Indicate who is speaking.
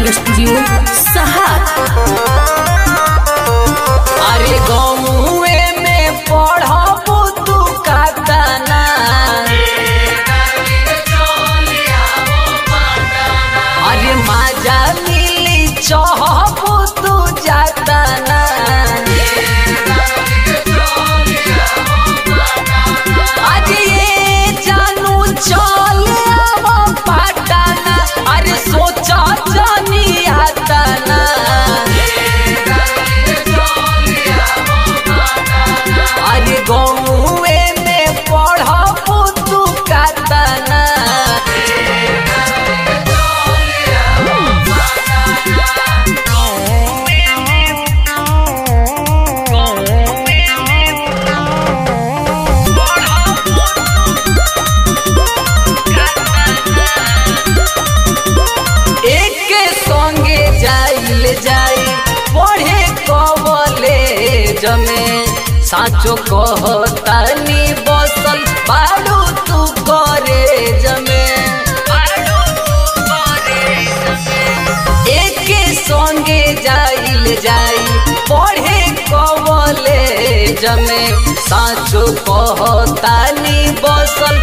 Speaker 1: recording studio सहार
Speaker 2: अरे गौए में पढ़बू तू कातना अरे माजा मिली चहबू तू जातना आज ये जानू चल आव पटना अरे सोचा जानी आतना अरे गौए में पढ़बू तू कातना एक संगे जाइल जाई पढ़े कवले जमे साचो कहतानी बसल बाड़ू तू करे जमे एक संगे जाइल जाई पढ़े कवले जमे साचो कहतानी बसल